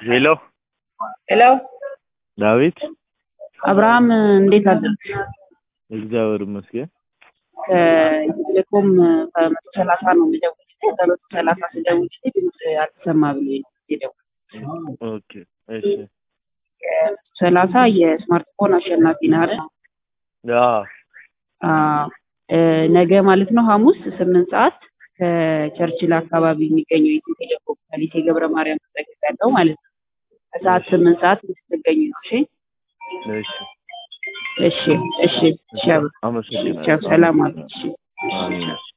ሄሎ ሄሎ ዳዊት አብርሃም እንዴት አደርክ? እግዚአብሔር ይመስገን። ከቴሌኮም ከመቶ ሰላሳ ነው የምደውልልህ። ከመቶ ሰላሳ ስደውልልህ ድምፅ አልተሰማ ብሎኝ ነው የደወልኩት። ኦኬ እሺ። ከመቶ ሰላሳ የስማርትፎን አሸናፊ ነህ አይደል? አዎ አዎ። እ፣ ነገ ማለት ነው ሐሙስ ስምንት ሰዓት ከቸርችል አካባቢ የሚገኘው የኢትዮ ቴሌኮም ከሊሴ ገብረ ማርያም ተጠቅቅ ያለው ማለት ነው ከሰዓት ስምንት ሰዓት እንድትገኙ ነው። እሺ እሺ። እሺ እሺ እሺ። አብርሃም አመሰግናለሁ። ቻው፣ ሰላም አለች። አሜን። እሺ።